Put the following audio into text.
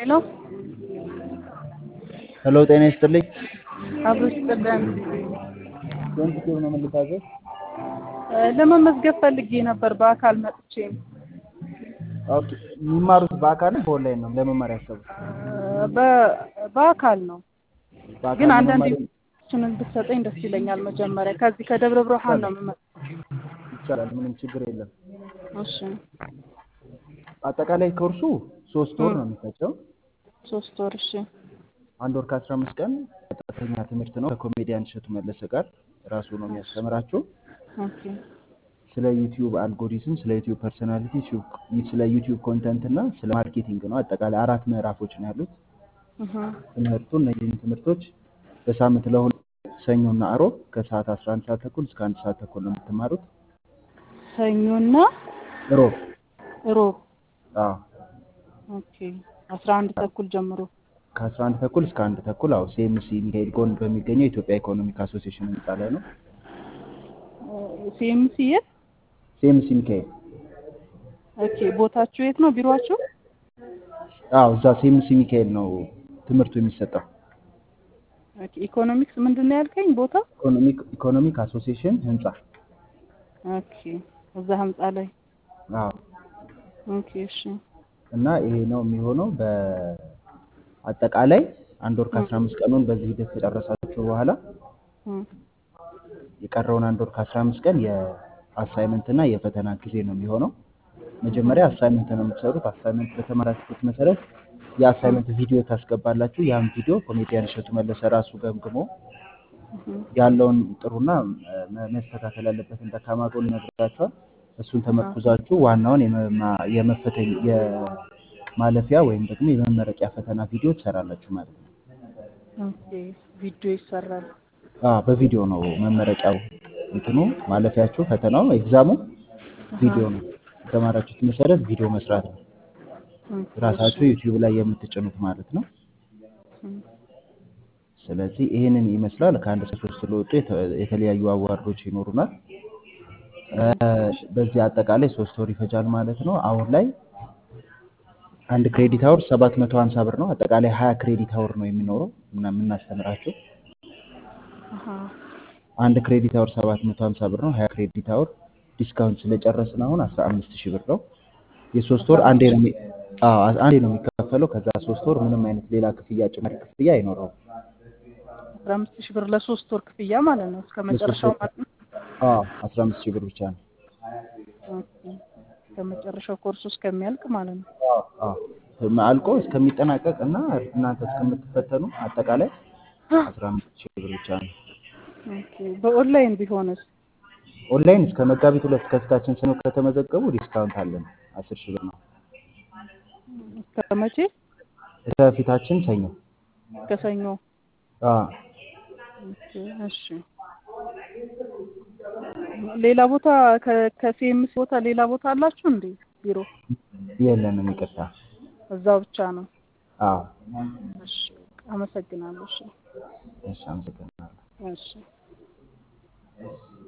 ሄሎ ሄሎ ጤና ይስጥልኝ። አብሮ ይስጥልን። ስንት ኪሎ ነው የምልታዘዝ? ለመመዝገብ ፈልጌ ነበር በአካል መጥቼ። ኦኬ የሚማሩት በአካል ነው በኦንላይን ነው ለመማር ያሰቡት? በ- በአካል ነው በአካል ግን ነው አንዳንድ መማር ኢንፎርሜሽን ብትሰጠኝ ደስ ይለኛል። መጀመሪያ ከዚህ ከደብረ ብርሃን ነው የምመጣው። ይቻላል፣ ምንም ችግር የለም። እሺ አጠቃላይ ኮርሱ ሶስት ወር ነው የሚፈጀው። ሶስት ወር እሺ አንድ ወር ከአስራ አምስት ቀን ቀጥተኛ ትምህርት ነው ከኮሜዲያን እሸቱ መለሰ ጋር ራሱ ነው የሚያስተምራችሁ። ኦኬ ስለ ዩቲዩብ አልጎሪዝም፣ ስለ ዩቲዩብ ፐርሶናሊቲ፣ ስለ ዩቲዩብ ኮንተንት እና ስለ ማርኬቲንግ ነው። አጠቃላይ አራት ምዕራፎች ነው ያሉት እህ ትምህርቱ። እነዚህን ትምህርቶች በሳምንት ለሁለት ሰኞና አሮብ ከሰዓት 11 ሰዓት ተኩል እስከ አንድ ሰዓት ተኩል ነው የምትማሩት። ሰኞና ሮብ ሮብ አዎ ኦኬ አስራ አንድ ተኩል ጀምሮ ከ11 ተኩል እስከ አንድ ተኩል አዎ ሲኤምሲ ሚካኤል ጎን በሚገኘው የኢትዮጵያ ኢኮኖሚክ አሶሲዬሽን ህንፃ ላይ ነው። ሲኤምሲ የት? ሲኤምሲ ሚካኤል ኦኬ ቦታችሁ የት ነው ቢሮአችሁ? አዎ እዛ ሲኤምሲ ሚካኤል ነው ትምህርቱ የሚሰጠው። ኦኬ ኢኮኖሚክስ ምንድን ነው ያልከኝ ቦታ? ኢኮኖሚክ ኢኮኖሚክ አሶሲዬሽን ህንፃ ኦኬ እዛ ህንጻ ላይ አዎ ኦኬ እሺ እና ይሄ ነው የሚሆነው በአጠቃላይ አንድ ወር ከአስራ አምስት ቀኑን በዚህ ሂደት ከጨረሳችሁ በኋላ እም የቀረውን አንድ ወር ከአስራ አምስት ቀን የአሳይመንት እና የፈተና ጊዜ ነው የሚሆነው። መጀመሪያ አሳይመንት ነው የምትሰሩት። አሳይመንት በተማራችሁት መሰረት የአሳይመንት ቪዲዮ ታስገባላችሁ። ያን ቪዲዮ ኮሜዲያን እሸቱ መለሰ ራሱ ገምግሞ ያለውን ጥሩና መ- መስተካከል ያለበትን ደካማ ጎን ይነግራችኋል። እሱን ተመርኩዛችሁ ዋናውን የመማ- የመፈተኝ የማለፊያ ወይም ደግሞ የመመረቂያ ፈተና ቪዲዮ ትሰራላችሁ ማለት ነው። ኦኬ ቪዲዮ ይሰራል። አዎ በቪዲዮ ነው መመረቂያው። እንትኑ ማለፊያችሁ ፈተናው ኤግዛሙ ቪዲዮ ነው። የተማራችሁት መሰረት ቪዲዮ መስራት ነው። ኦኬ ራሳችሁ ዩቲዩብ ላይ የምትጭኑት ማለት ነው። እም ስለዚህ ይህንን ይመስላል። ከአንድ እስከ ሶስት ስለወጡ የተ- የተለያዩ አዋርዶች ይኖሩናል። እ፣ በዚህ አጠቃላይ ሶስት ወር ይፈጃል ማለት ነው። አሁን ላይ አንድ ክሬዲት አወር ሰባት መቶ ሀምሳ ብር ነው። አጠቃላይ ሀያ ክሬዲት አወር ነው የሚኖረው ምና የምናስተምራቸው አሃ አንድ ክሬዲት አወር ሰባት መቶ ሀምሳ ብር ነው። ሀያ ክሬዲት አወር ዲስካውንት ስለጨረስን አሁን አስራ አምስት ሺህ ብር ነው። የሶስት ወር አንዴ ነው የሚ- አዎ አንዴ ነው የሚከፈለው። ከዛ ሶስት ወር ምንም አይነት ሌላ ክፍያ ጭማሪ ክፍያ አይኖረውም። አስራ አምስት ሺህ ብር ለሶስት ወር ክፍያ ማለት ነው እስከ መጨረሻው ማለት ነው። አዎ አስራ አምስት ሺህ ብር ብቻ ነው። ኦኬ እስከ መጨረሻው ኮርሱ እስከሚያልቅ ማለት ነው። አዎ አዎ አልቆ እስከሚጠናቀቅ እና እናንተ እስከምትፈተኑ አጠቃላይ አስራ አምስት ሺህ ብር ብቻ ነው። ኦኬ በኦንላይን ቢሆንስ? ኦንላይን እስከ መጋቢት ሁለት ከፊታችን ሰኞ ከተመዘገቡ ዲስካውንት አለን አስር ሺህ ብር ነው። እስከ መቼ? ከፊታችን ሰኞ እስከ ሰኞ። አዎ ኦኬ እሺ። ሌላ ቦታ ከ- ከሲኤምሲ ቦታ ሌላ ቦታ አላችሁ እንዴ ቢሮ? የለንም፣ ይቅርታ። እዛው ብቻ ነው። አዎ እሺ አመሰግናለሁ። እሺ እሺ፣ አመሰግናለሁ። እሺ